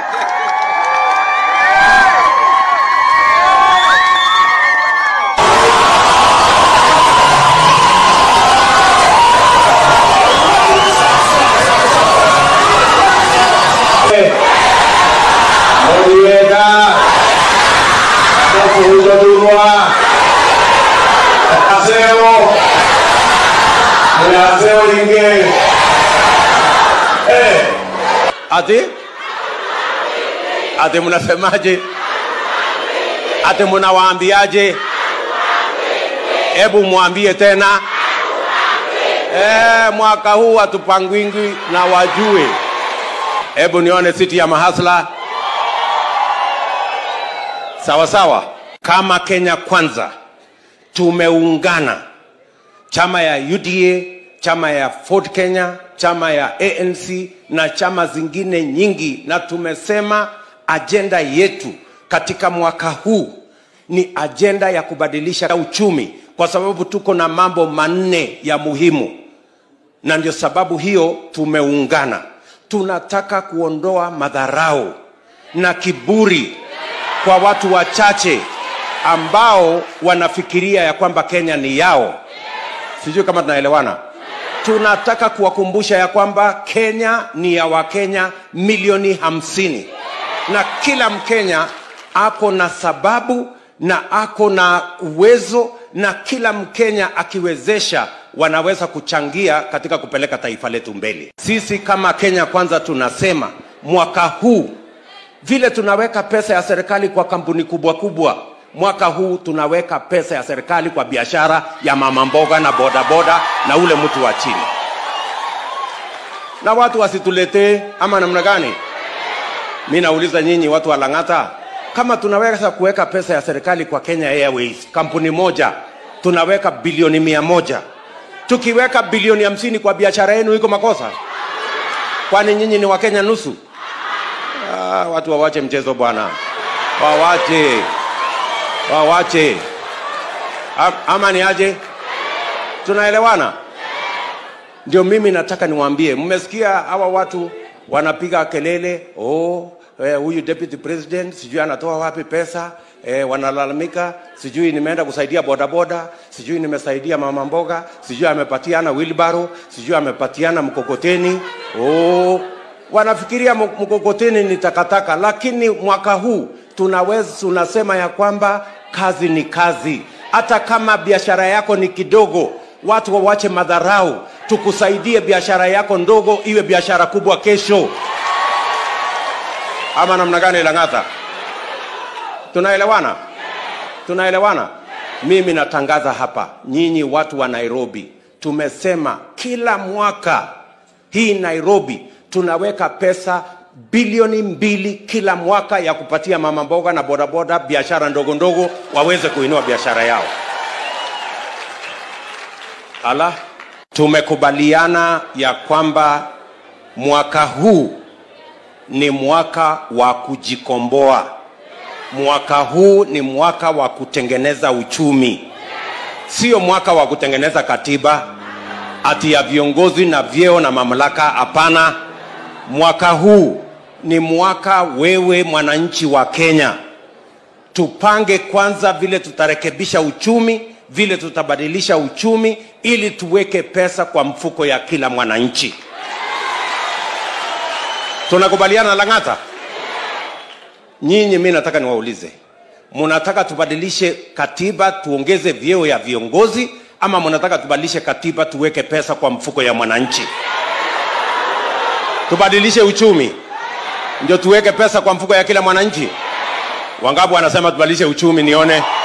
Murienda Mukuzodurwa Aseo Munaseo linge Eh Ati Ati mnasemaje Ati mnawaambiaje Hebu mwambie tena Eh, mwaka huu hatupangwingwi na wajue. Hebu nione siti ya mahasla sawa sawa. Kama Kenya Kwanza tumeungana, chama ya UDA, chama ya Ford Kenya, chama ya ANC na chama zingine nyingi, na tumesema ajenda yetu katika mwaka huu ni ajenda ya kubadilisha uchumi, kwa sababu tuko na mambo manne ya muhimu, na ndio sababu hiyo tumeungana. Tunataka kuondoa madharau na kiburi kwa watu wachache ambao wanafikiria ya kwamba Kenya ni yao. Sijui kama tunaelewana. Tunataka kuwakumbusha ya kwamba Kenya ni ya Wakenya milioni hamsini na kila Mkenya ako na sababu na ako na uwezo, na kila Mkenya akiwezesha wanaweza kuchangia katika kupeleka taifa letu mbele. Sisi kama Kenya Kwanza tunasema mwaka huu vile tunaweka pesa ya serikali kwa kampuni kubwa kubwa, mwaka huu tunaweka pesa ya serikali kwa biashara ya mama mboga na bodaboda na ule mtu wa chini, na watu wasituletee ama namna gani? Mi nauliza nyinyi watu wa Lang'ata, kama tunaweza kuweka pesa ya serikali kwa Kenya Airways, kampuni moja tunaweka bilioni mia moja tukiweka bilioni hamsini kwa biashara yenu, iko makosa? Kwani nyinyi ni Wakenya nusu? Ah, watu wawache mchezo bwana, wawache, wawache. Am- Ama ni aje? Tunaelewana? Ndio mimi nataka niwaambie, mmesikia hawa watu wanapiga kelele, oh, eh, huyu deputy president sijui anatoa wapi pesa eh, wanalalamika, sijui nimeenda kusaidia bodaboda, sijui nimesaidia mama mboga, sijui amepatiana wheelbarrow, sijui amepatiana mkokoteni. Oh, wanafikiria mk- mkokoteni ni takataka, lakini mwaka huu tunaweza tunasema ya kwamba kazi ni kazi, hata kama biashara yako ni kidogo, watu wawache madharau, tukusaidie biashara yako ndogo iwe biashara kubwa kesho, ama namna gani, Lang'ata? Tunaelewana? Tunaelewana? Mimi natangaza hapa, nyinyi watu wa Nairobi, tumesema kila mwaka hii Nairobi tunaweka pesa bilioni mbili kila mwaka ya kupatia mama mboga na bodaboda biashara ndogo ndogo waweze kuinua biashara yao. Ala, tumekubaliana ya kwamba mwaka huu ni mwaka wa kujikomboa. Mwaka huu ni mwaka wa kutengeneza uchumi, sio mwaka wa kutengeneza katiba ati ya viongozi na vyeo na mamlaka. Hapana, mwaka huu ni mwaka wewe mwananchi wa Kenya, tupange kwanza vile tutarekebisha uchumi, vile tutabadilisha uchumi, ili tuweke pesa kwa mfuko ya kila mwananchi. Tunakubaliana Lang'ata? Nyinyi, mi nataka niwaulize, mnataka tubadilishe katiba tuongeze vyeo ya viongozi, ama mnataka tubadilishe katiba tuweke pesa kwa mfuko ya mwananchi? Tubadilishe uchumi ndio tuweke pesa kwa mfuko ya kila mwananchi? Wangapi wanasema tubadilishe uchumi? Nione.